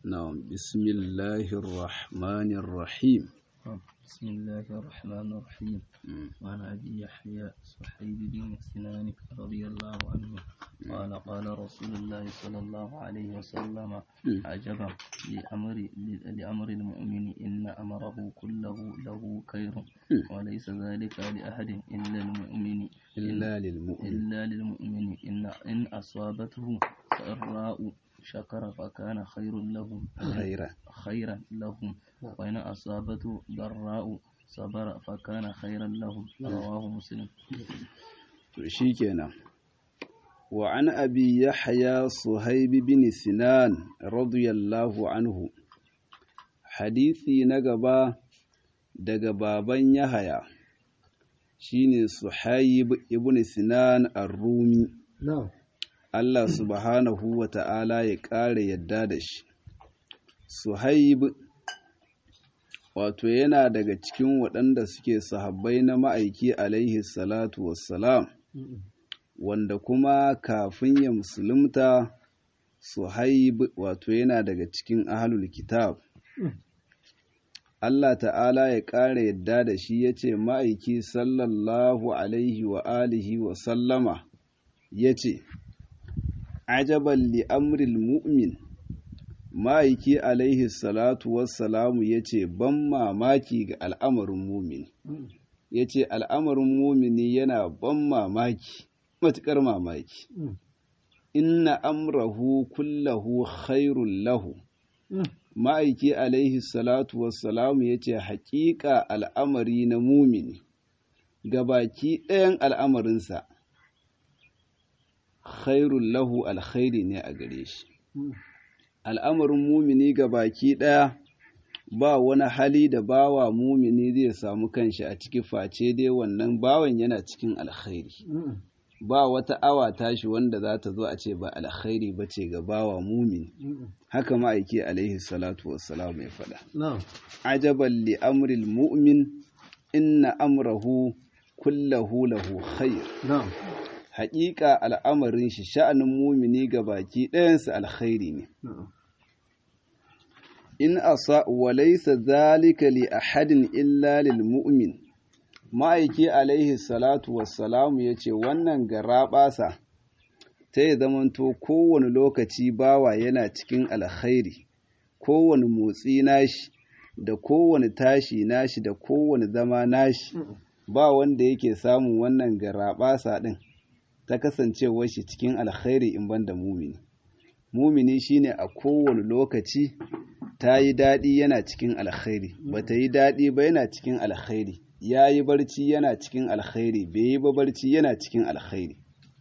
نعم بسم الله الرحمن الرحيم بسم الله الرحمن الرحيم وعن أبي يحيى صحيب بن سنان رضي الله عنه قال قال رسول الله صلى الله عليه وسلم عجبا لأمر لأمر المؤمن إن أمره كله له خير وليس ذلك لأحد إلا المؤمن إلا للمؤمن إلا للمؤمن إن إن أصابته سراء شكر فكان خير له خيرا خيرا لهم وإن أصابته ضراء صبر فكان خيرا لهم رواه مسلم شيكنا وعن أبي يحيى صهيب بن سنان رضي الله عنه حديثي نقبا daga baban Yahaya shine Suhaib ibn Sinan ar-Rumi Allah subhanahu wa ta'ala ya ƙara yadda da shi Suhaib wato yana daga cikin waɗanda suke sahabbai na ma'aiki alaihi salatu wassalam wanda kuma kafin ya musulunta Suhaib wato yana daga cikin ahlul kitab Allah ta'ala ya ƙara yadda da shi ya ce ma'aiki sallallahu alaihi wa alihi wa sallama ya ce, Ajaban li'amril mu'min, ma'aiki alaihi salatu wassalamu ya ce, Ban mamaki ga al'amarin mumin, ya ce, Al'amarin mumini yana ban mamaki, matuƙar mamaki. Inna amrahu kullahu khairun lahu. ma'aiki alaihi salatu wassalamu ya ce haƙiƙa al'amari na mumini gabaki ɗayan al'amarinsa khairun lahu alkhairi ne a gare shi al'amarin mumini gabaki ɗaya ba wani hali da bawa mumini zai samu kanshi a ciki face dai wannan bawan yana cikin alkhairi ba wata awa tashi wanda za ta zo a ce ba alkhairi ba ce ga bawa mumin haka ma'aiki alaihi salatu wassalam ya faɗa ajaban li amril mu'min inna amrahu kullahu lahu khair haƙiƙa al'amarin shi sha'anin mumini ga baki ɗayansa alkhairi ne in asa wa laysa zalika li ahadin illa lil mu'min ma'aiki alaihi salatu wassalamu ya ce wannan garaɓasa ta yi zamanto kowane lokaci bawa yana cikin alkhairi kowane motsi nashi da kowane tashi nashi da kowane zama nashi ba wanda yake samun wannan garaɓasa ɗin ta kasancewar shi cikin alkhairi in banda mumini mumini shine a kowane lokaci ta yi daɗi yana cikin alkhairi ba ta yi daɗi ba yana cikin alkhairi ya yi barci yana cikin alkhairi bai yi ba barci yana cikin alkhairi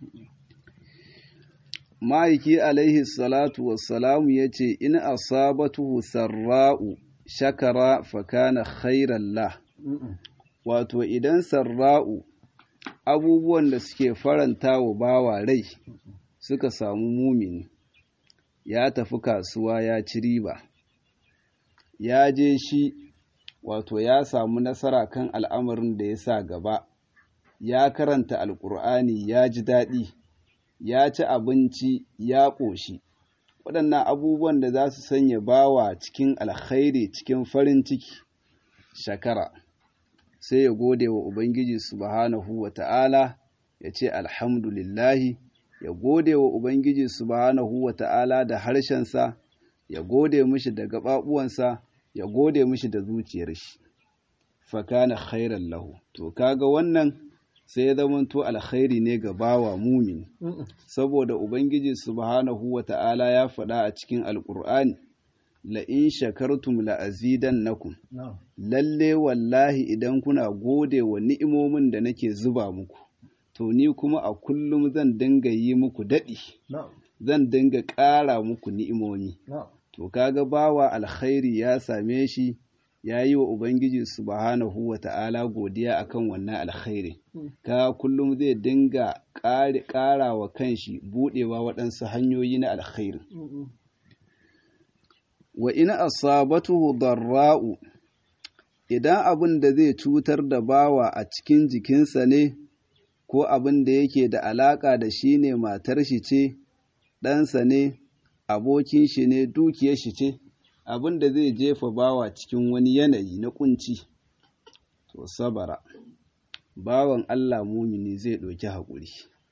ma'aiki alaihi salatu wassalamu ya ce in asabatuhu sarra'u shakara fakana khairan la wato idan sarra'u abubuwan da suke faranta wa bawa rai suka samu mumini ya tafi kasuwa ya ci riba ya je shi wato ya samu nasara kan al'amarin da ya sa gaba, ya karanta alƙur'ani ya ji daɗi, ya ci abinci ya ƙoshi, waɗannan abubuwan da za su sanya bawa cikin alkhairi cikin farin ciki, shakara, sai ya gode wa Ubangiji subhanahu wa ta'ala ya ce alhamdulillahi, ya gode wa Ubangiji subhanahu wa ta'ala da harshensa, ya gode mishi da gaɓaɓuwansa. ya gode mishi da zuciyar shi fakana khairan lahu to kaga wannan sai ya zamanto alkhairi ne ga bawa mumin saboda ubangiji subhanahu wata'ala ya faɗa a cikin alkur'ani la in shakartum la azidannakum lalle wallahi idan kuna gode wa ni'imomin da nake zuba muku to ni kuma a kullum zan dinga yi muku daɗi zan dinga ƙara muku ni'imomi to kaga bawa alkhairi ya same shi ya yi wa ubangiji subhanahu wa ta'ala godiya akan wannan alkhairi ka kullum zai dinga ƙara wa kanshi buɗewa waɗansu hanyoyi na alkhairi wa ina asabatuhu darra'u idan abin da zai cutar da bawa a cikin jikinsa ne ko abin da yake da alaƙa da shi ne matar shi ce ɗansa ne abokin shi ne dukiyar shi ce abin da zai jefa bawa cikin wani yanayi na kunci to sabara bawan Allah mumini zai ɗauki haƙuri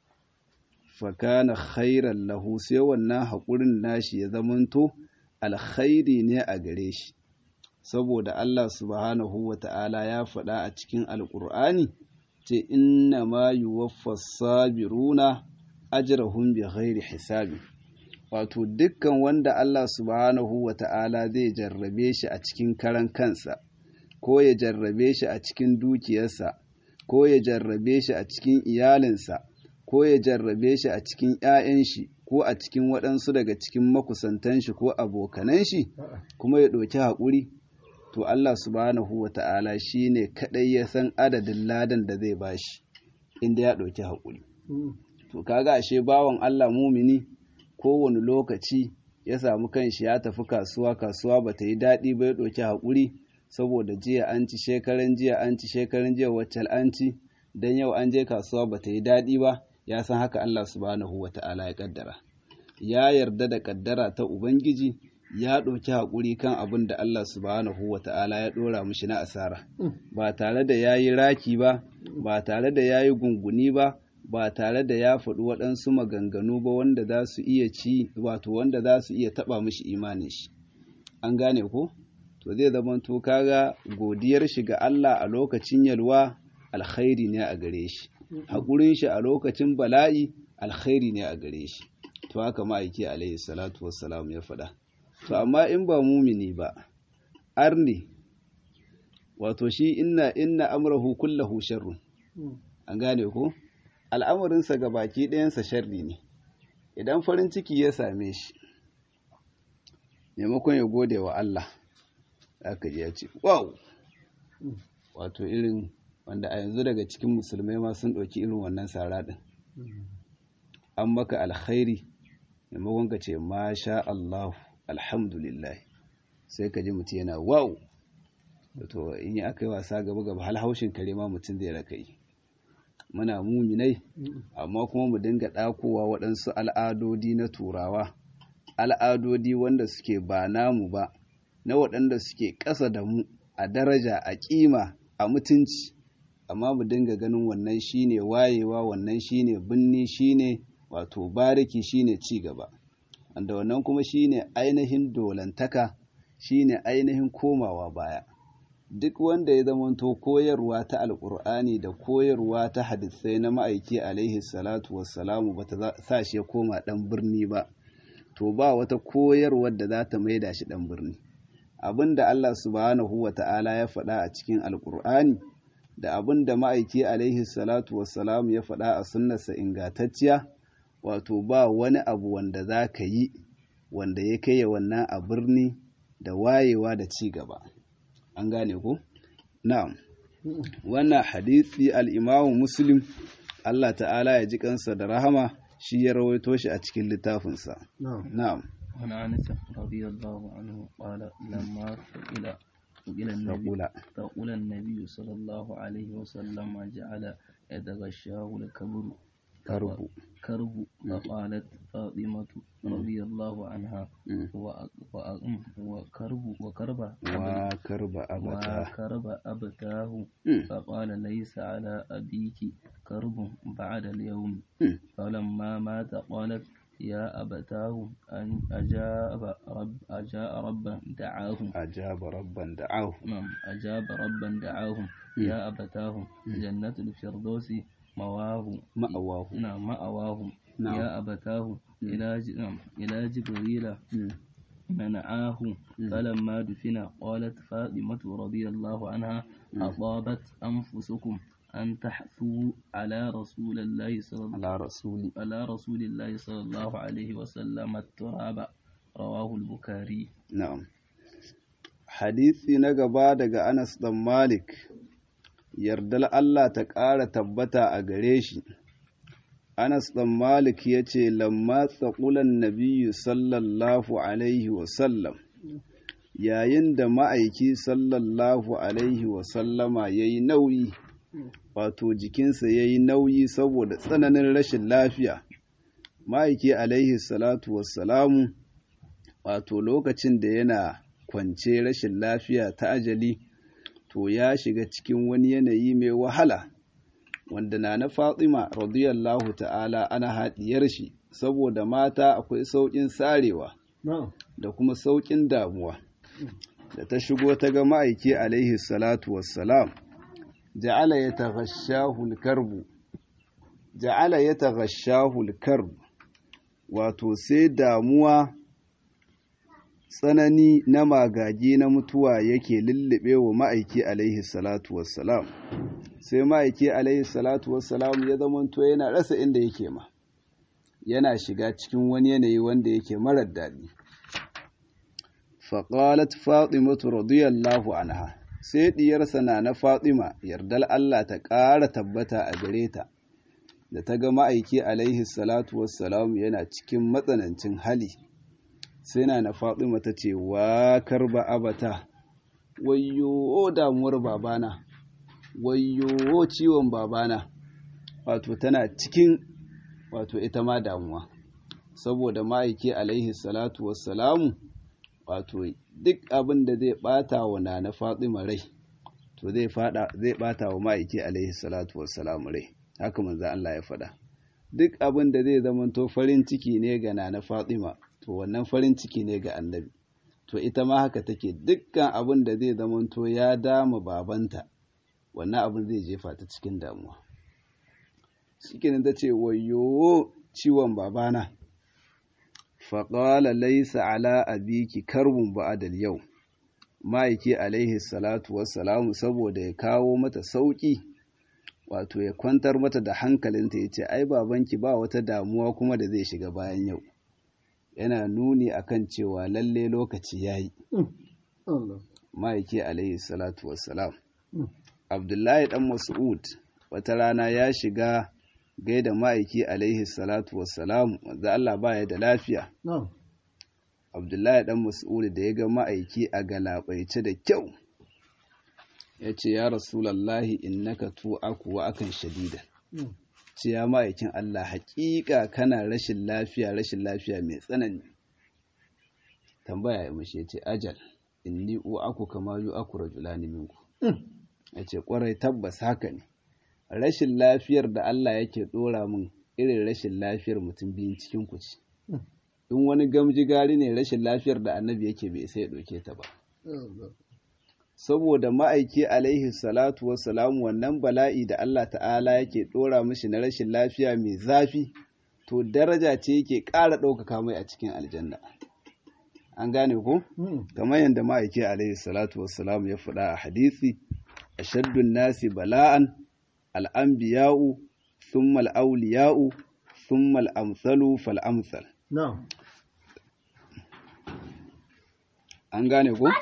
fakana khairan lahu sai wannan haƙurin nashi ya zamanto alkhairi ne a gare shi saboda Allah subhanahu wa ta'ala ya faɗa a cikin alƙur'ani ce inna ma yuwaffas sabiruna ajrahum bi ghairi hisabi wato dukkan wanda Allah subhanahu wa ta'ala zai jarrabe shi a cikin karan kansa ko ya jarrabe shi a cikin dukiyarsa ko ya jarrabe shi a cikin iyalinsa ko ya jarrabe shi a cikin ‘ya'yan shi ko a cikin waɗansu daga cikin makusantan shi ko abokanan shi kuma ya ɗauki haƙuri to Allah subhanahu wa ta'ala shi ne kaɗai ya san adadin ladan da zai bashi inda ya ɗauki haƙuri to kaga ashe bawan Allah mumini kowane lokaci ya samu kanshi ya tafi kasuwa kasuwa ba ta yi daɗi ba ya ɗauki haƙuri saboda jiya an ci shekaran jiya an ci shekaran jiya wacce an ci don yau an je kasuwa ba ta yi daɗi ba ya san haka Allah subhanahu wa ta'ala ya kaddara ya yarda da kaddara ta ubangiji ya ɗauki haƙuri kan abin da Allah subhanahu wa ta'ala ya ɗora mishi na asara ba tare da ya yi raki ba ba tare da ya yi gunguni ba ba tare da ya faɗi waɗansu maganganu ba wanda za su iya ci wato wanda za su iya taɓa mishi imanin shi an gane ko to zai zama to kaga godiyar shi ga Allah a lokacin yalwa alkhairi ne a gare shi haƙurin shi a lokacin bala'i alkhairi ne a gare shi to haka ma'aiki alaihi salatu wassalam ya faɗa to amma in ba mumini ba arni wato shi inna inna amrahu kullahu sharrun an gane ko al'amarinsa ga baki ɗayansa sharri ne idan farin ciki ya same shi maimakon ya gode wa Allah aka ji ya ce wow wato irin wanda a yanzu daga cikin musulmai ma sun ɗauki irin wannan sara ɗin an maka alkhairi maimakon ka ce masha Allah alhamdulillah sai ka ji mutum yana wow wato in yi aka yi wasa gaba gaba hal haushin kare ma mutum zai raka yi muna muminai amma kuma mu dinga ɗakowa waɗansu al'adodi na turawa al'adodi wanda suke ba namu ba na waɗanda suke ƙasa da mu a daraja a ƙima a mutunci amma mu dinga ganin wannan shine wayewa wannan shine binni shine wato bariki shine ci gaba wanda wannan kuma shine ainihin dolantaka shine ainihin komawa baya duk wanda ya zamanto koyarwa ta alkur'ani da koyarwa ta hadisai na ma'aiki alaihi salatu wassalamu ba ta sa shi ya koma ɗan birni ba to ba wata koyarwar da za ta maida shi ɗan birni abin da Allah subhanahu wa ta'ala ya faɗa a cikin alkur'ani da abin da ma'aiki alaihi salatu wassalamu ya faɗa a sunnarsa ingantacciya wato ba wani abu wanda za ka yi wanda ya kai wannan a birni da wayewa da ci gaba an gane ku na'am wannan hadisi al-imamu muslim Allah ta'ala ya ji kansa da rahama shi ya rawaito shi a cikin littafinsa na'am عن أنس رضي الله عنه قال لما سئل سئل النبي فقل النبي صلى الله عليه وسلم جعل يتغشاه الكبر كرب كرب فقالت فاطمة رضي الله عنها وكرب وكرب وكرب أبتاه وكرب أبتاه فقال ليس على أبيك كرب بعد اليوم فلما مات قالت يا أبتاه أن أجاب رب أجاب ربا دعاه أجاب ربا دعاه نعم أجاب ربا دعاه يا أبتاه جنة الفردوس مواه مأواه نعم مأواه نعم. يا أبتاه إلى ج- نعم إلى جبريل منعاه فلما دفن قالت فاطمة رضي الله عنها أطابت أنفسكم أن تحثوا على رسول الله صلى الله على رسول على رسول الله صلى الله عليه وسلم التراب رواه البخاري na'am hadisi na gaba daga Anas dan Malik yardal Allah ta ƙara tabbata a gare shi Anas dan Malik ya ce lamma tsakulan nabiyyu sallallahu alaihi wasallam yayin da ma'aiki sallallahu alaihi wasallama ya yi nauyi wato jikinsa ya yi nauyi saboda tsananin rashin lafiya ma'aiki alaihi salatu wassalamu wato lokacin da yana kwance rashin lafiya ta ajali to ya shiga cikin wani yanayi mai wahala wanda na na Fatima radiyallahu ta'ala ana haɗiyar shi saboda mata akwai sauƙin sarewa da kuma sauƙin damuwa da ta shigo ta ga ma'aiki alaihi salatu wassalam ja'ala ya taghashahu al-karbu ja'ala ya taghashahu al-karbu wato sai damuwa tsanani na magagi na mutuwa yake lullube wa ma'aiki alaihi salatu wassalam sai ma'aiki alaihi salatu wassalam ya zamanto yana rasa inda yake ma yana shiga cikin wani yanayi wanda yake marar daɗi faƙalat fatimatu radiyallahu anha sai ɗiyarsa na na fatima yardal Allah ta ƙara tabbata a gare ta da ta ga ma'aiki alaihi salatu wassalam yana cikin matsanancin hali sai na na fatima ta ce wa karba abata wayyo damuwar babana wayyo ciwon babana wato tana cikin wato ita ma damuwa saboda ma'aiki alaihi salatu wassalamu wato duk abin da zai bata wa na fatima rai to zai fada zai bata wa ma'aiki alaihi salatu wassalamu rai haka manzo Allah ya faɗa duk abin da zai zamanto farin ciki ne ga na fatima to wannan farin ciki ne ga annabi to ita ma haka take dukkan abin da zai zamanto ya dama babanta wannan abin zai jefa ta cikin damuwa shikenan ta ce wayo ciwon babana faƙala laisa ala abiki karbun ba'adal yau ma'aiki alaihi salatu wassalamu saboda ya kawo mata sauƙi wato ya kwantar mata da hankalinta ya ce ai babanki ba wata damuwa kuma da zai shiga bayan yau yana nuni akan cewa lalle lokaci ya yi ma'aiki alaihi salatu wassalam abdullahi dan mas'ud wata rana ya shiga gaida ma'aiki alaihi salatu wassalam wanda Allah baya da lafiya abdullahi dan mas'ud da ya ga ma'aiki a galabaice da kyau ya ce ya rasulallahi innaka tu'aku wa akan shadida ce ya ma'aikin Allah haƙiƙa kana rashin lafiya rashin lafiya mai tsanani tambaya ya mashi ya ce ajal inni u'aku kama yu'aku rajulani minku ya ce ƙwarai tabbas haka ne rashin lafiyar da Allah yake ɗora min irin rashin lafiyar mutum biyun cikin ku ce in wani gamji gari ne rashin lafiyar da annabi yake bai sai ya ɗauke ta ba saboda ma'aiki alaihi salatu wassalamu wannan bala'i da Allah ta'ala yake ɗora mishi na rashin lafiya mai zafi to daraja ce yake ƙara ɗaukaka mai a cikin aljanna an gane ko kamar yadda ma'aiki alaihi salatu wassalamu ya faɗa a hadisi ashaddun nasi bala'an al'anbiya'u thumma al'auliya'u thumma al'amsalu fal'amsal an gane ko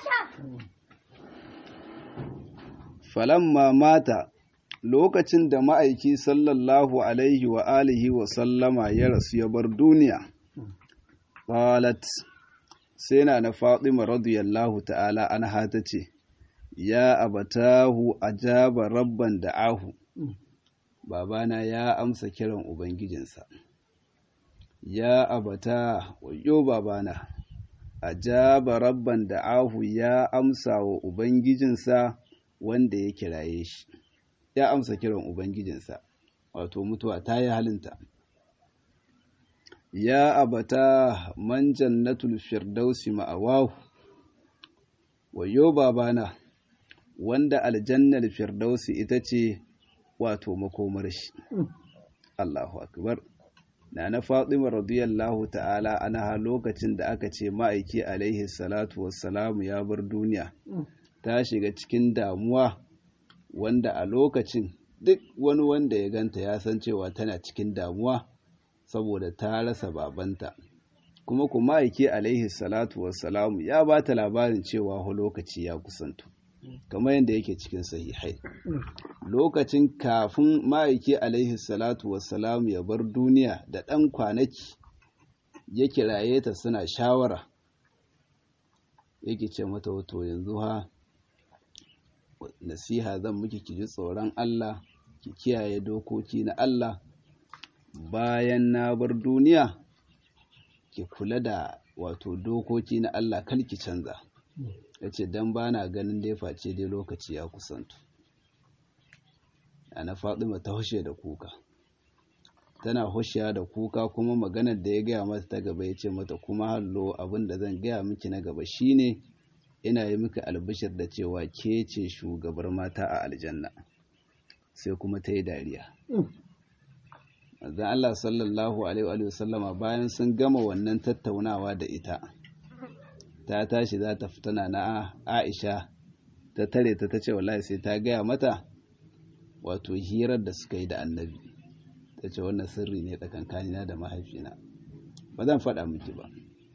falamma mata lokacin da ma'aiki sallallahu alaihi wa alihi wa sallama ya rasu ya bar duniya qalat sai na na fatima radiyallahu ta'ala anha ta ce ya abatahu ajaba rabban da'ahu babana ya amsa kiran ubangijinsa ya abata wayo babana ajaba rabban da'ahu ya amsa wa ubangijinsa wanda ya kiraye shi ya amsa kiran ubangijinsa wato mutuwa ta yi halinta ya abata man jannatul firdausi ma'awahu wayo babana wanda aljannar firdausi ita ce wato makomar shi Allahu akbar na na Fatima radiyallahu ta'ala anha lokacin da aka ce ma'aiki alaihi salatu wassalamu ya bar duniya ta shiga cikin damuwa wanda a lokacin duk wani wanda ya ganta ya san cewa tana cikin damuwa saboda ta rasa babanta kuma kuma aiki alaihi salatu wassalamu ya ba ta labarin cewa ho lokaci ya kusanto kamar yadda yake cikin sahihai lokacin kafin ma'aiki alaihi salatu wassalamu ya bar duniya da ɗan kwanaki ya kiraye ta suna shawara yake ce mata wato yanzu ha nasiha zan miki ki ji tsoron Allah ki kiyaye dokoki na Allah bayan na bar duniya ki kula da wato dokoki na Allah kar ki canza ya ce don ba na ganin dai face dai lokaci ya kusantu ana fatima ta hushe da kuka tana hushiya da kuka kuma maganar da ya gaya mata ta gaba ya ce mata kuma hallo abin da zan gaya miki na gaba shine ina yi miki albishir da cewa ke ce shugabar mata a aljanna sai kuma ta yi dariya manzon Allah sallallahu alaihi wa sallama bayan sun gama wannan tattaunawa da ita ta tashi za ta fitana na Aisha ta tare ta tace wallahi sai ta gaya mata wato hirar da suka yi da annabi ta ce wannan sirri ne tsakankanina da mahaifina ba zan faɗa miki ba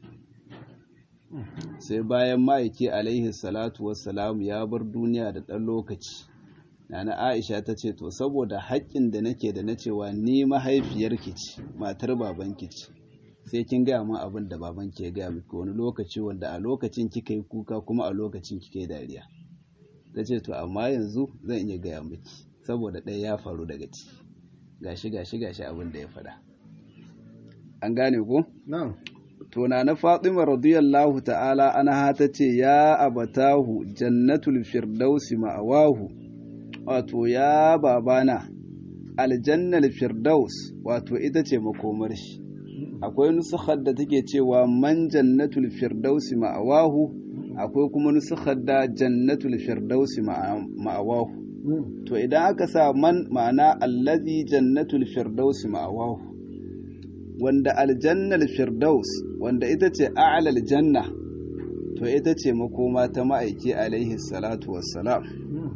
sai bayan ma'aiki alaihi salatu wassalamu ya bar duniya da ɗan lokaci Nana Aisha ta ce, To, saboda haƙƙin da nake da na cewa ni mahaifiyarki ce, matar babanki ce, sai kin gaya min abin da babanki ya gaya miki wani lokaci wanda a lokacin kika yi kuka kuma a lokacin kika yi dariya. Ta ce, To, amma yanzu zan iya gaya miki, saboda ɗaya ya faru daga ci. Gashi, gashi, gashi abin da ya faɗa. An gane ko? Na'am. To, na na Fatima radiyallahu ta'ala ana ta ce, Ya abatahu jannatul firdausi ma'awahu. wato ya babana aljannal firdaus wato ita ce makomar shi akwai nusukhar da take cewa man jannatul firdausi ma'awahu akwai kuma nusukhar da jannatul firdausi ma'awahu to idan aka sa man ma'ana allazi jannatul firdausi ma'awahu wanda aljannal firdaus wanda ita ce a'lal janna to ita ce makoma ta ma'aiki alaihi salatu wassalam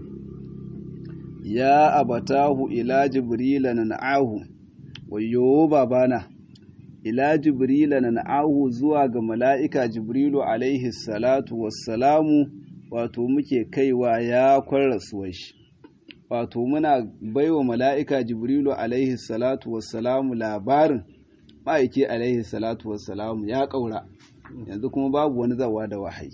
ya abatahu ila jibrila nan'ahu wayo babana ila jibrila nan'ahu zuwa ga mala'ika jibrilu alaihi salatu wassalamu wato muke kaiwa ya kwarrasuwar shi wato muna baiwa mala'ika jibrilu alaihi salatu wassalamu labarin ma'aiki alaihi salatu wassalamu ya ƙaura yanzu kuma babu wani zawa da wahayi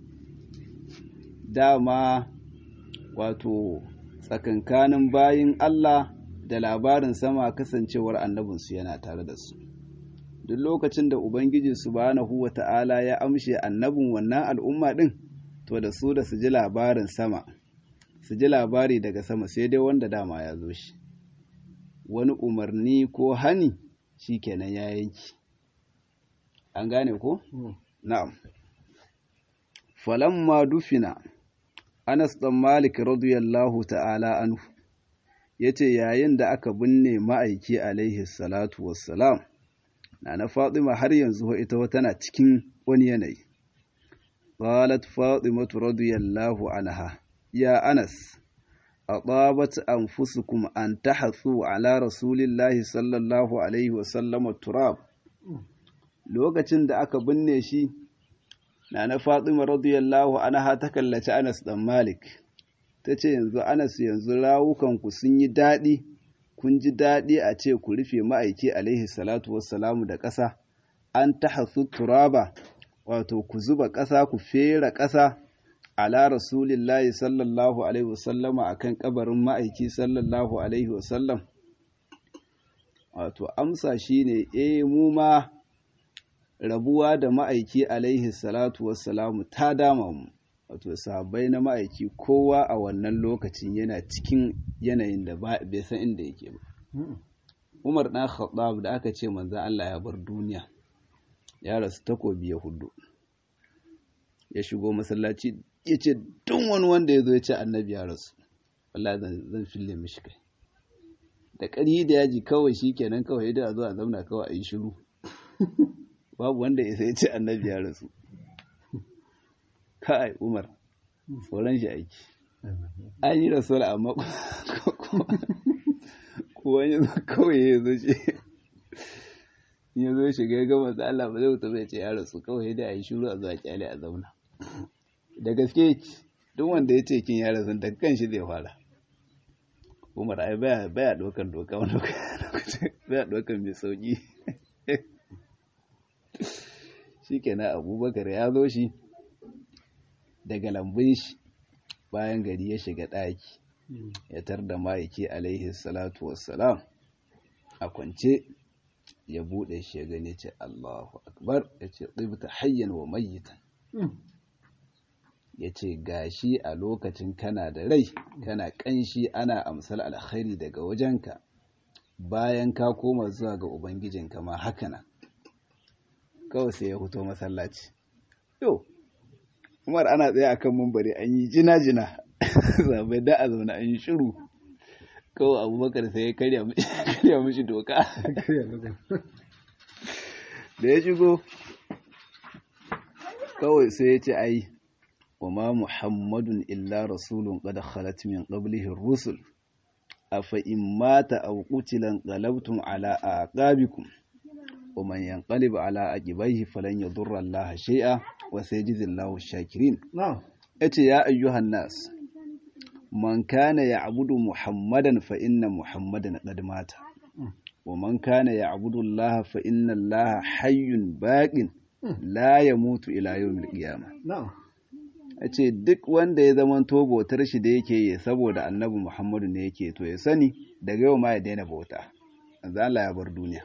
dama wato tsakankanin bayin Allah da labarin sama kasancewar annabinsu yana tare da su duk lokacin da ubangiji subhanahu wata'ala ya amshe annabin wannan al'umma din to da su da su ji labarin sama su ji labari daga sama sai dai wanda dama ya zo shi wani umarni ko hani shikenan ya yanki an gane ko na'am falamma dufina Anas ɗan Malik radiyallahu ta'ala anhu ya ce yayin da aka binne ma'aiki alaihi salatu wassalam na na Fatima har yanzu ita tana cikin wani yanayi. Qalat Fatimatu radiyallahu anha ya Anas أطابت أنفسكم أن تحثوا على رسول الله صلى الله عليه وسلم التراب lokacin da aka binne shi na na Fatima radiyallahu anha ta kallaci Anas dan Malik ta ce yanzu Anas yanzu rawukanku sun yi daɗi kun ji daɗi a ce ku rufe ma'aiki alaihi salatu wassalamu da ƙasa an ta turaba wato ku zuba ƙasa ku fera ƙasa ala rasulillahi sallallahu alaihi wasallama akan kabarin ma'aiki sallallahu alaihi wasallam wato amsa shine eh mu ma rabuwa da ma'aiki alaihi salatu wassalamu ta dama mu wato sahabbai na ma'aiki kowa a wannan lokacin yana cikin yanayin da bai san inda yake ba Umar ɗan Khattab da aka ce manzan Allah ya bar duniya ya rasu takobi ya hudu ya shigo masallaci ya ce duk wani wanda ya zo ya ce annabi ya rasu wallahi zan fille mishi kai da ƙarhi da yaji kawai shi kenan kawai idan a zo a zauna kawai a yi shiru babu wanda ya sai ce annabi ya rasu kai umar tsoron shi aiki an yi rasuwar amma kowa ya zo kawai ya zo shi ya zo shiga ya gama da Allah ba zai wuta bai ce ya rasu kawai da a yi shiru a zuwa kyale a zauna da gaske duk wanda ya ce kin ya rasu da kan shi zai fara umar ai baya baya dokan doka wani lokaci baya dokan mai sauki shikenan abubakar ya zo shi daga lambun shi bayan gari ya shiga ɗaki ya tar da ma'aiki alaihi salatu wassalam a kwance ya buɗe shi ya gani ce Allahu akbar ya ce tsibta hayyan wa mayyitan ya ce gashi a lokacin kana da rai kana ƙanshi ana amsal alkhairi daga wajenka bayan ka koma zuwa ga ubangijinka ma haka nan kawai sai ya fito masallaci yau umar ana tsaye akan mumbari an yi jina-jina zabai da a zaune an yi shiru kawai abubakar sai ya karya mishi doka da ya shigo kawai sai ya ce ai وما محمد إلا رسول قد خلت من قبله الرسل أفإن مات أو قتل انقلبتم على أعقابكم ومن ينقلب على عقبيه فلن يضر الله شيئا وسيجزي الله الشاكرين نعم أتي يا أيها الناس من كان يعبد محمدا فإن محمدا قد مات ومن كان يعبد الله فإن الله حي باق لا يموت إلى يوم القيامة نعم a ce duk wanda ya zama to bautar shi da yake yi saboda annabi Muhammadu ne yake to ya sani daga yau ma ya daina bauta azza Allah ya bar duniya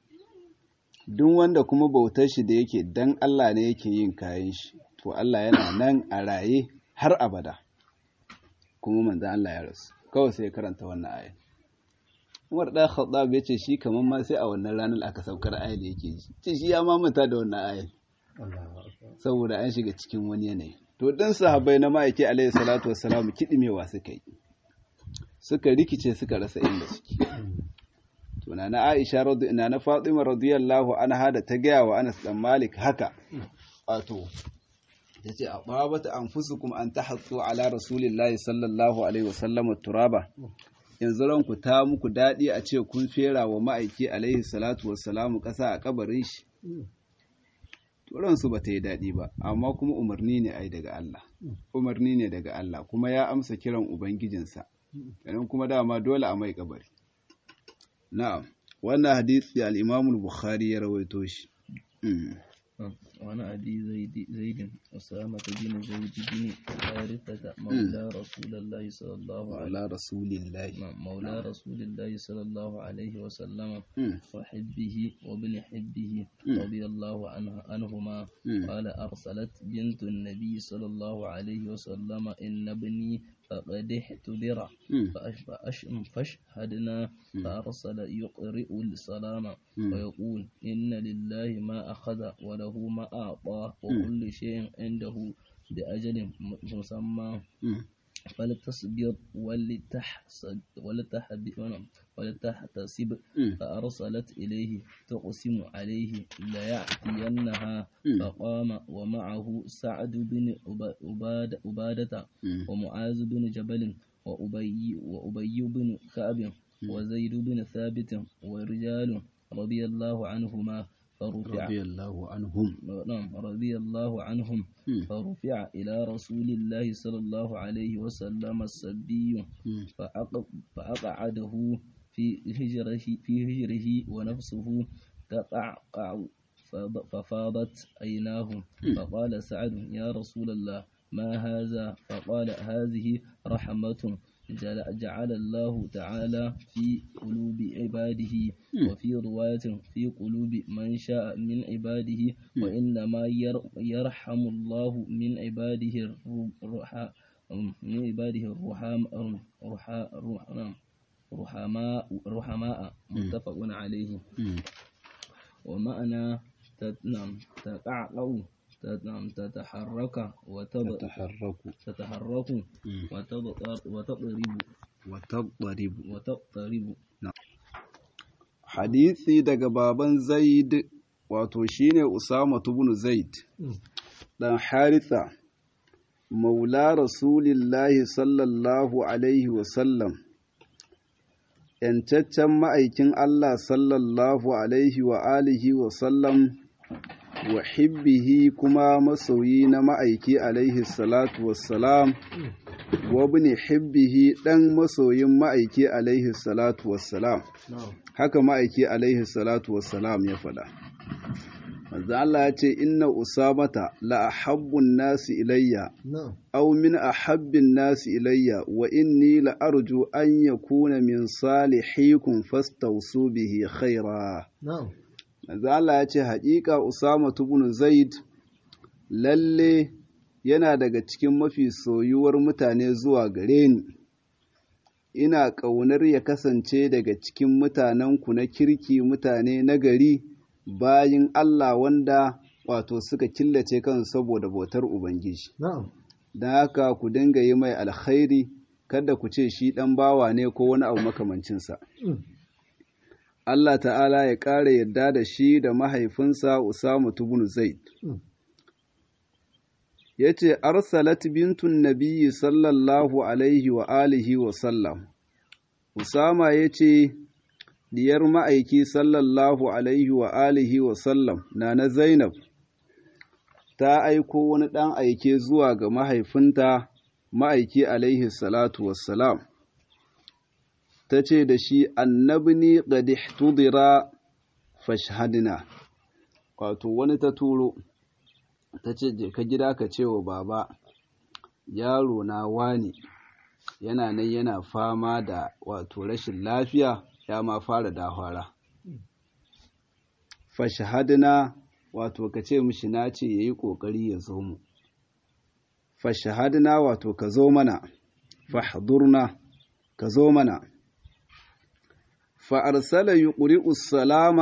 duk wanda kuma bautar shi da yake dan Allah ne yake yin kayan shi to Allah yana nan a raye har abada kuma manzo Allah ya rasu kawai sai ya karanta wannan aya Umar da Khattab ya ce shi kaman ma sai a wannan ranar aka saukar ayar da yake ji ce shi ya mamanta da wannan ayar saboda an shiga cikin wani yanayi to dan sahabbai na ma'aiki alaihi salatu wassalam kidimewa suka yi suka rikice suka rasa inda suke to na Aisha radiyallahu na Fatima radiyallahu anha da ta gaya wa Anas dan Malik haka wato yace aqabata anfusukum an tahattu ala rasulillahi sallallahu alaihi wasallam turaba yanzu ranku ta muku dadi a ce kun fera wa ma'aiki alaihi salatu wassalamu kasa a kabarin shi ransu ba ta yi daɗi ba amma kuma umarni ne ai daga Allah umarni ne daga Allah kuma ya amsa kiran ubangijinsa idan kuma dama dole a mai kabari na'am wannan hadisi al-Imam al-Bukhari ya rawaito shi وعن أبي زيد زيد أسامة بن زيد بن حارثة مولى رسول الله صلى الله عليه على رسول الله مولى رسول الله صلى الله عليه وسلم وحبه وابن حبه رضي الله عنه عنهما قال أرسلت بنت النبي صلى الله عليه وسلم إن ابني فقد احتضر فاشهدنا فأرسل يقرئ السلام ويقول إن لله ما أخذ وله ما أعطى وكل شيء عنده بأجل مسمى فلتصبر ولتحسد ولتحتسب فأرسلت إليه تقسم عليه ليأتينها فقام ومعه سعد بن عبادة, عبادة ومعاذ بن جبل وأبي, وأبي بن كعب وزيد بن ثابت ورجال رضي الله عنهما فرفع رضي الله عنهم نعم رضي الله عنهم فرفع إلى رسول الله صلى الله عليه وسلم السبي فأقعده في هجره في هجره ونفسه تقعقع ففاضت عيناه فقال سعد يا رسول الله ما هذا فقال هذه رحمة جعل الله تعالى في قلوب عباده وفي رواية في قلوب من شاء من عباده وإنما يرحم الله من عباده الرحى من عباده الرحماء رحماء رحماء متفق عليه ومعنى تقعقع تتحرك تتحرك تتحرك وتضرب وتضرب وتضرب hadisi daga baban zaid wato shine usama ibn zaid dan haritha maula rasulillahi sallallahu alaihi wasallam yancaccen ma'aikin allah sallallahu alaihi wa alihi wasallam wa hibbihi kuma masoyi na ma'aiki alaihi salatu wassalam wa bin hibbihi ɗan masoyin ma'aiki alaihi salatu wassalam haka ma'aiki alaihi salatu wassalam ya faɗa manzo Allah ya ce inna usamata la ahabbun nasi ilayya aw min ahabbin nasi ilayya wa inni la arju an yakuna min salihikum fastawsu bihi khaira manzo Allah ya ce haƙiƙa usama ibn zaid lalle yana daga cikin mafi soyuwar mutane zuwa gare ni ina ƙaunar ya kasance daga cikin mutanenku na kirki mutane na gari bayin Allah wanda wato suka killace kansu saboda bautar Ubangiji. Don haka ku dinga yi mai alkhairi kada ku ce shi ɗan bawa ne ko wani abu makamancinsa. Allah ta'ala ya ƙara yarda da shi da mahaifinsa Usama tubun Zaid. Ya ce, Arsalat bintun Nabiyyi sallallahu Alaihi wa alihi wa sallam. Usama ya ce, Diyar ma'aiki sallallahu Alaihi wa alihi wa sallam na na Zainab, ta aiko wani ɗan aike zuwa ga mahaifinta ma'aiki Alaihi salatu wassalam. ta ce da shi annabni qad tudira fashhadna wato wani ta turo ta ce je ka gida ka ce wa baba yaro na wani yana nan yana fama da wato rashin lafiya ya ma fara dahwara fashhadna wato ka ce mishi na ce yayi kokari ya zo mu fashhadna wato ka zo mana fahdurna ka zo mana فأرسل يقرئ السلام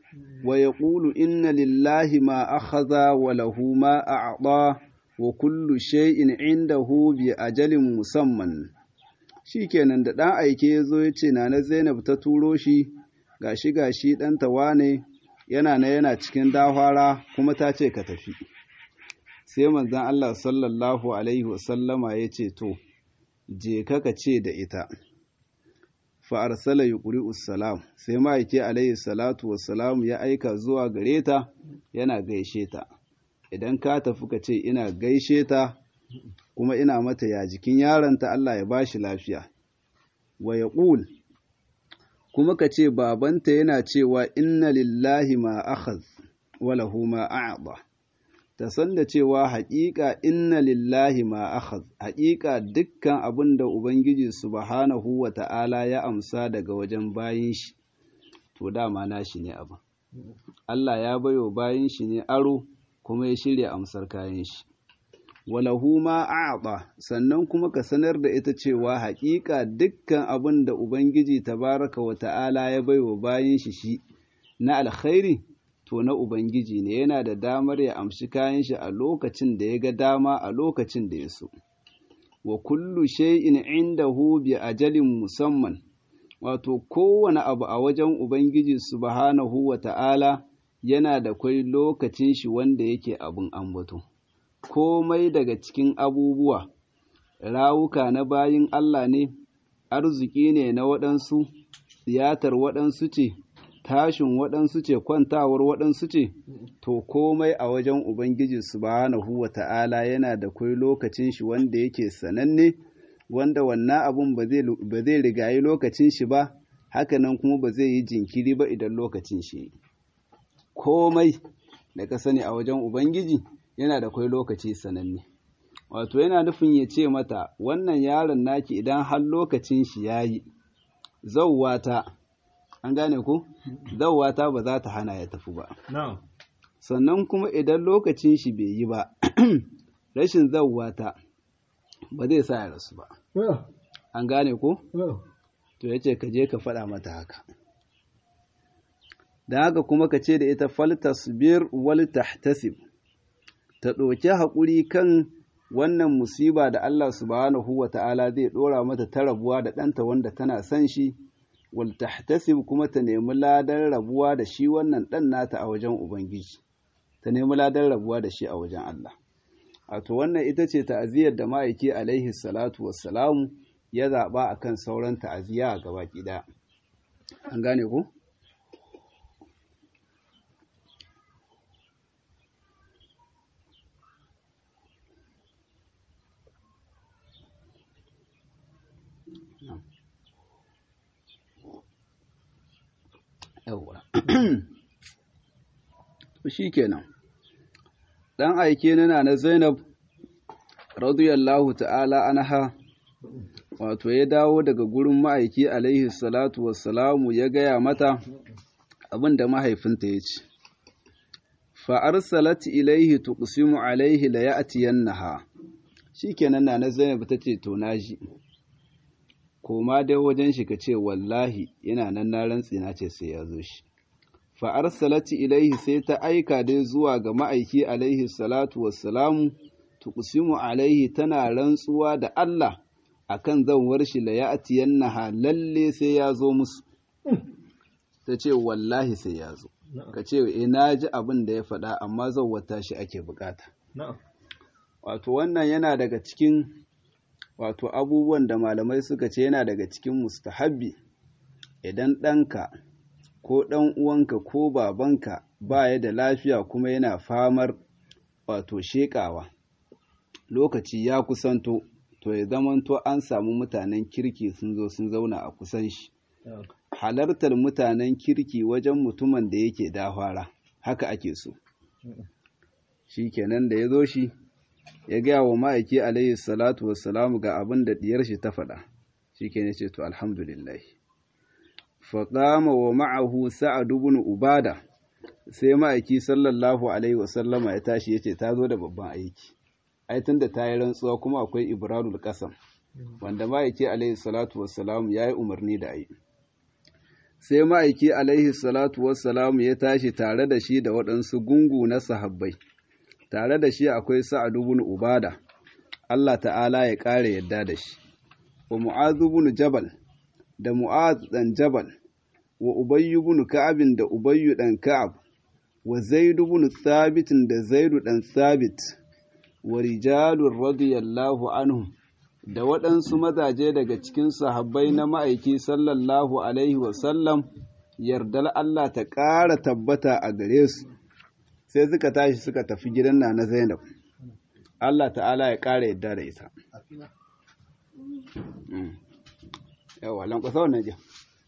ويقول إن لله ما أخذ وله ما أعطى وكل شيء عنده بأجل مسمى shikenan da ɗan aike ya zo ya ce na Zainab ta turo shi gashi gashi ɗanta wane yana na yana cikin dahwara kuma ta ce ka tafi sai manzon Allah sallallahu alaihi wasallama ya ce to je ka ka ce da ita fa'arsala yi salam sai ma'aike alaihi salatu wassalam ya aika zuwa gare ta yana gaishe ta idan ka tafi ka ce ina gaishe ta kuma ina mata ya jikin yaronta Allah ya bashi lafiya wa ya ƙul kuma ka ce babanta yana cewa inna lillahi ma akhaz wa lahu ma a'ba ta san da cewa haƙiƙa inna lillahi ma akhaz haƙiƙa dukkan abin da ubangiji subhanahu wa ta'ala ya amsa daga wajen bayin shi to dama nashi ne abin Allah ya bayo bayin shi ne aro kuma ya shirya amsar kayan shi walahu ma a'ta sannan kuma ka sanar da ita cewa haƙiƙa dukkan abin da ubangiji tabaraka wa ta'ala ya baiwa bayin shi shi na alkhairi to na Ubangiji ne yana da damar ya amshi kayan shi a lokacin da ya ga dama a lokacin da ya so. Wa kullu shay'in indahu bi ajalin musamman, wato kowane abu a wajen Ubangiji subhanahu wa ta'ala yana da kwai lokacin shi wanda yake abin ambato. Komai daga cikin abubuwa, rawuka na bayin Allah ne, arziki ne na waɗansu, tiyatar waɗansu ce, tashin waɗansu ce kwantawar waɗansu ce to komai a wajen ubangiji subhanahu wa ta'ala yana da kwai lokacin shi wanda yake sananne wanda wannan abun ba zai rigayi lokacin shi ba hakanan kuma ba zai yi jinkiri ba idan lokacin shi komai da ka sani a wajen ubangiji yana da kwai lokaci sananne wato yana nufin ya ce mata wannan yaron naki idan har lokacin shi ya yi zauwata an gane ku zawata ba za ta hana ya tafi ba sannan kuma idan lokacin shi bai yi ba rashin zawata ba zai sa ya rasu ba an gane ku to ya ce ka je ka faɗa mata haka da haka kuma ka ce da ita faltasbir wal tahtasib ta ɗauki haƙuri kan wannan musiba da Allah subhanahu wa ta'ala zai ɗora mata ta rabuwa da ɗanta wanda tana son shi waltahtasib kuma ta nemi ladan rabuwa da shi wannan ɗan nata a wajen Ubangiji, ta nemi ladan rabuwa da shi a wajen Allah. Wato wannan ita ce ta'aziyar da ma'aiki alaihi salatu wassalamu ya zaɓa a kan sauran ta'aziyya a gaba ɗaya. An gane ku? yawwa shi kenan ɗan aike nana na zainab radiyallahu ta'ala anha wato ya dawo daga gurin ma'aiki alaihi salatu wassalamu ya gaya mata abin da mahaifinta ya ce fa'arsalat ilaihi tuqsimu alaihi la ya'tiyannaha shikenan na Zainab ta ce to naji koma dai wajen shi ka ce wallahi yana nan na rantsi na ce sai ya zo shi fa arsalati ilaihi sai ta aika dai zuwa ga ma'aiki alaihi salatu wassalamu tuqsimu alaihi tana rantsuwa da Allah akan zanwar shi la ya'tiyannaha lalle sai ya zo musu ta ce wallahi sai ya zo ka ce eh na ji abin da ya faɗa amma zawwata shi ake bukata wato wannan yana daga cikin wato abubuwan da malamai suka ce yana daga cikin mustahabbi idan ɗanka ko ɗan uwanka ko babanka ba ya da lafiya kuma yana famar wato sheƙawa lokaci ya kusanto to ya zamanto an samu mutanen kirki sun zo sun zauna a kusan shi halartar mutanen kirki wajen mutumin da yake dahwara haka ake so shi kenan da ya zo shi ya gaya wa ma'aiki alayhi salatu wassalamu ga abin da diyar shi ta faɗa shi ke ce to alhamdulillah faƙama wa ma'ahu sa'ad ibn ubada sai ma'aiki sallallahu alaihi wasallama ya tashi ya ce ta zo da babban aiki ai tunda ta yi rantsuwa kuma akwai ibradul qasam wanda ma'aiki alaihi salatu wassalamu ya yi umarni da ayi sai ma'aiki alaihi salatu wassalamu ya tashi tare da shi da waɗansu gungu na sahabbai tare da shi akwai sa'ad ibn ubada Allah ta'ala ya ƙara yadda da shi wa mu'az ibn jabal da mu'az dan jabal wa ubayy ibn ka'ab da ubayy dan ka'ab wa zaid ibn thabit da zaid dan thabit wa rijalur radiyallahu anhum da waɗansu mazaje daga cikin sahabbai na ma'aiki sallallahu alaihi wa sallam yardar Allah ta ƙara tabbata a gare su sai suka tashi suka tafi gidan na na Zainab Allah ta'ala ya ƙara yadda da ita yawa lankwasa wannan jiya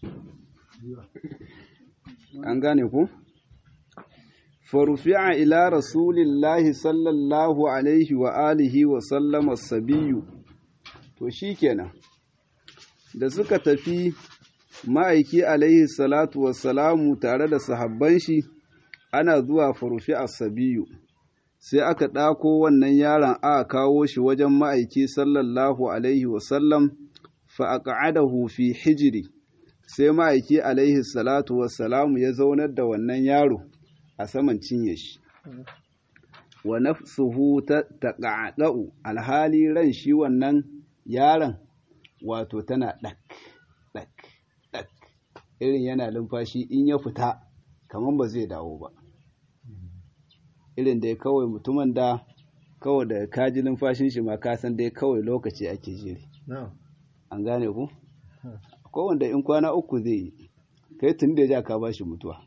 an gane ku farufi'a ila rasulillahi sallallahu alaihi wa alihi wa sallama sabiyu to shikenan da suka tafi ma'aiki alaihi salatu wassalamu tare da sahabban shi ana zuwa farufi sabiyu sai aka ɗako wannan yaron aka kawo shi wajen ma'aiki sallallahu alaihi wasallam fa'aƙa'adahu fi hijiri sai ma'aiki alaihi salatu wassalamu ya zaunar da wannan yaro a saman cinye shi wa nafsuhu ta taƙaƙa'u alhali ran shi wannan yaron wato tana ɗak ɗak ɗak irin yana lumfashi in ya fita kamar ba zai dawo ba irin dai kawai mutumin da kawai da kaji numfashin shi ma ka san dai kawai lokaci ake jiri an gane ku ko wanda in kwana uku zai yi kai tun da ja ka bashi mutuwa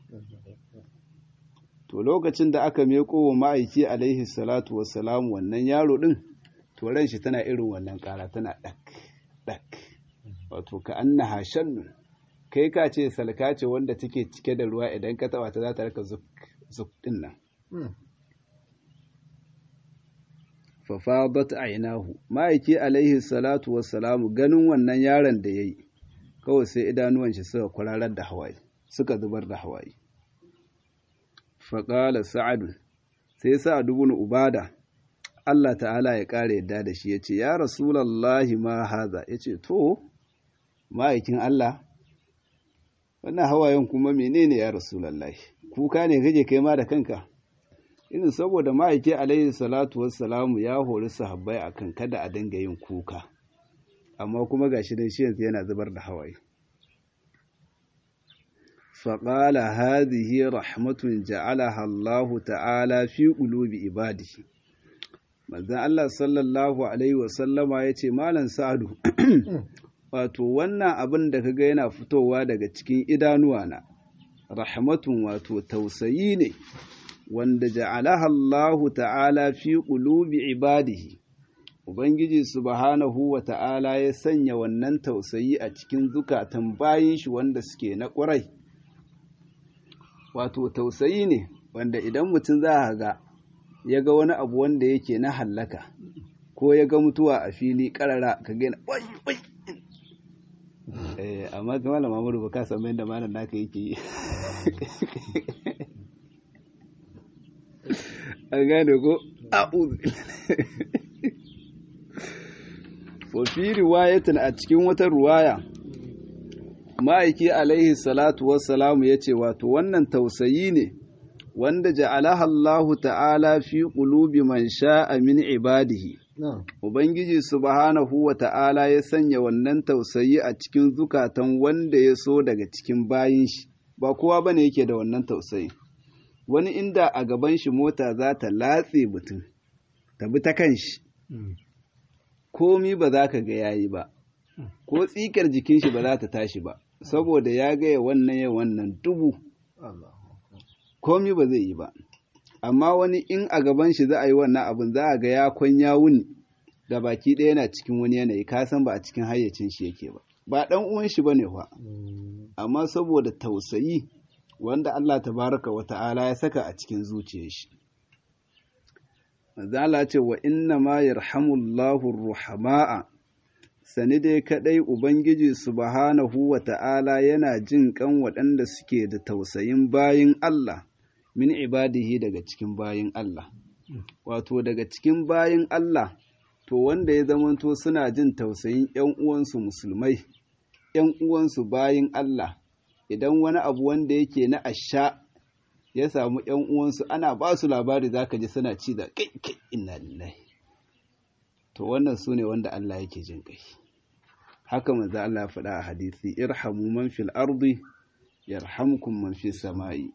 to lokacin da aka meko wa ma'aiki alaihi salatu wassalam wannan yaro din to ran shi tana irin wannan kara tana dak dak wato ka annaha shannun kai ka ce salka ce wanda take cike da ruwa idan ka taba ta za ta rika zuk zuk din nan fafadat ainahu ma'aiki alaihi salatu wassalamu ganin wannan yaron da yayi kawai sai idanuwan shi suka kwararar da hawaye suka zubar da hawaye faqala sa'ad sai sa'ad ibn ubada Allah ta'ala ya kare yadda da shi yace ya rasulullahi ma haza yace to ma'aikin Allah wannan hawayen kuma menene ya rasulullahi kuka ne kake kai ma da kanka irin saboda ma'aiki alaihi salatu wassalamu ya hori sahabbai akan kada a dinga yin kuka amma kuma gashi dai shi yanzu yana zubar da hawaye faƙala hadhihi rahmatun ja'alaha Allahu ta'ala fi qulubi ibadihi manzon Allah sallallahu alaihi wasallama yace malam Sa'adu wato wannan abin da kaga yana fitowa daga cikin idanuwa na rahmatun wato tausayi ne wanda ja'alaha Allahu ta'ala fi qulubi ibadihi Ubangiji subhanahu wa ta'ala ya sanya wannan tausayi a cikin zukatan bayin shi wanda suke na ƙwarai. Wato tausayi ne wanda idan mutum za a ga ya ga wani abu wanda yake na hallaka ko ya ga mutuwa a fili ƙarara ka gina wai wai eh amma ga malam Muhammadu ba ka san yadda malam naka yake yi an gane ko a'udhu wa fi riwayatin a cikin wata ruwaya ma'aiki alaihi salatu wassalamu ya ce wato wannan tausayi ne wanda ja'alaha Allahu ta'ala fi qulubi man sha'a min ibadihi Ubangiji subhanahu wa ta'ala ya sanya wannan tausayi a cikin zukatan wanda ya so daga cikin bayin shi ba kowa bane yake da wannan tausayi wani inda a gaban shi mota za ta latse mutum ta bi ta kan shi komi ba za ka ga yayi ba ko tsikar jikin shi ba za ta tashi ba saboda ya gaya wannan ya wannan dubu komi ba zai yi ba amma wani in a gaban shi za a yi wannan abin za a ga ya kwanya wuni da baki ɗaya yana cikin wani yanayi ka san ba a cikin hayyacin shi yake ba ba ɗan uwan shi bane fa amma saboda tausayi wanda Allah tabaraka wa ta'ala ya saka a cikin zuciyar shi manzo ce wa inna ma yarhamullahu ruhama'a sani dai kadai ubangiji subhanahu wa ta'ala yana jin kan waɗanda suke da tausayin bayin Allah min ibadihi daga cikin bayin Allah wato daga cikin bayin Allah to wanda ya zamanto suna jin tausayin ‘yan uwansu musulmai ‘yan uwansu bayin Allah idan wani abu wanda yake na asha ya samu ‘yan uwansu ana ba su labari za ka ji suna ci da kai kai inna lillahi to wannan su ne wanda Allah yake jin kai haka manzo Allah ya faɗa a hadisi irhamu man fil ardi yarhamkum man fis sama'i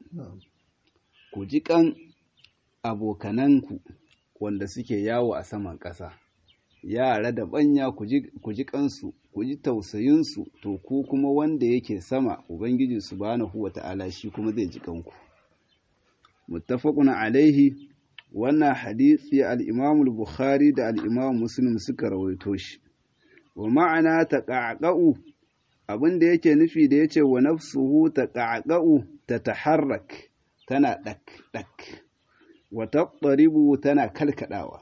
ku ji kan abokananku wanda suke yawo a saman ƙasa yara da banya ku ji kansu ku ji tausayinsu to ku kuma wanda yake sama ubangiji subhanahu wata'ala shi kuma zai ji kanku muttafaqun alaihi wannan hadisi al-Imam al-Bukhari da al-Imam Muslim suka rawaito shi wa ma'ana taqa'qa'u abinda yake nufi da yace wa nafsuhu taqa'qa'u tataharrak tana dak dak wa taqribu tana kalkadawa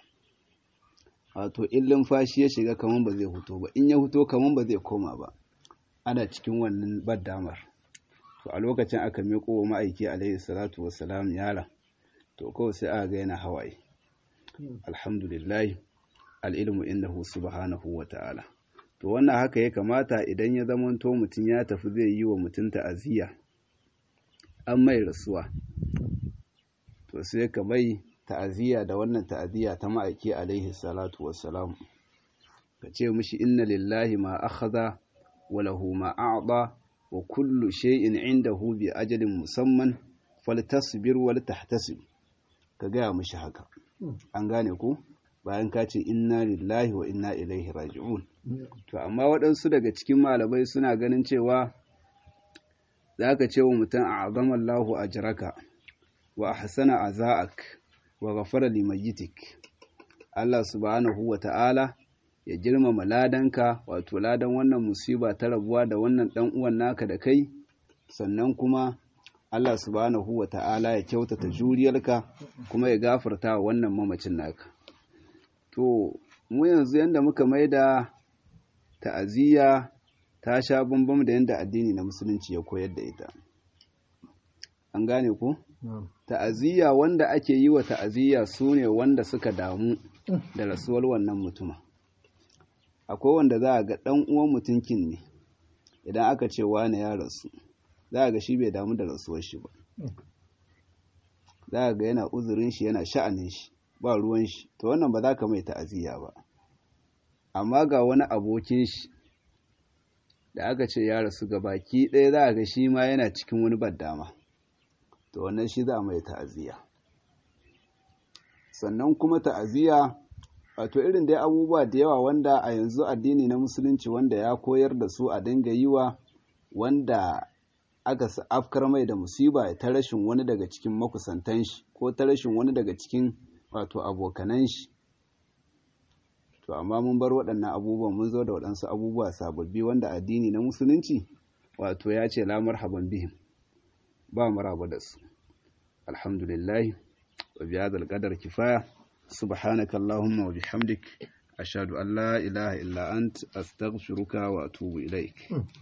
wato in lumfashi ya shiga kaman ba zai huto ba in ya huto kaman ba zai koma ba ana cikin wannan baddamar to a lokacin aka miƙo wa ma'aiki alaihi salatu wassalam yara to kawai sai aka ga yana hawaye alhamdulillah al'ilmu innahu subhanahu wa ta'ala to wannan haka ya kamata idan ya zamanto mutum ya tafi zai yi wa mutum ta'aziyya an mai rasuwa to sai ka bai ta'aziyya da wannan ta'aziyya ta ma'aiki alaihi salatu wassalam ka ce mishi inna lillahi ma akhadha wa lahu ma a'ta wa kullu shay'in indahu bi ajalin musamman faltasbir wal tahtasib ka gaya mishi haka an gane ku bayan ka ce inna lillahi wa inna ilaihi raji'un to amma waɗansu daga cikin malamai suna ganin cewa za ka ce wa mutum a azamallahu ajraka wa ahsana aza'ak wa ghafara limayyitik Allah subhanahu wa ta'ala ya girmama ladanka wato ladan wannan musiba ta rabuwa da wannan dan uwan naka da kai sannan kuma Allah subhanahu wa ta'ala ya kyautata juriyarka kuma ya gafarta wa wannan mamacin naka to mu yanzu yanda muka maida ta'aziyya ta sha bambam da yanda addini na musulunci ya koyar da ita an gane ku ta'aziyya wanda ake yi wa ta'aziyya su ne wanda suka damu da rasuwar wannan mutuma akwai wanda za a ga ɗan uwan mutunkin ne idan aka ce wane ya rasu za a ga shi bai damu da rasuwar shi ba za a ga yana uzurin shi yana sha'anin shi ba ruwan shi to wannan ba za ka mai ta'aziyya ba amma ga wani abokin shi da aka ce ya rasu ga baki ɗaya za a ga shi ma yana cikin wani baddama to wannan shi za a mai ta'aziyya sannan kuma ta'aziyya wato irin dai abubuwa da yawa wanda a yanzu addini na musulunci wanda ya koyar da su a dinga yi wa wanda aka afkar mai da musiba ta rashin wani daga cikin makusantan shi ko ta rashin wani daga cikin wato abokanan shi to amma mun bar waɗannan abubuwan mun zo da waɗansu abubuwa sababbi wanda addini na musulunci wato ya ce la marhaban bihim ba maraba da su alhamdulillah wa bi hadal qadar kifaya subhanaka allahumma wa bihamdik ashhadu an la ilaha illa ant astaghfiruka wa atubu ilaik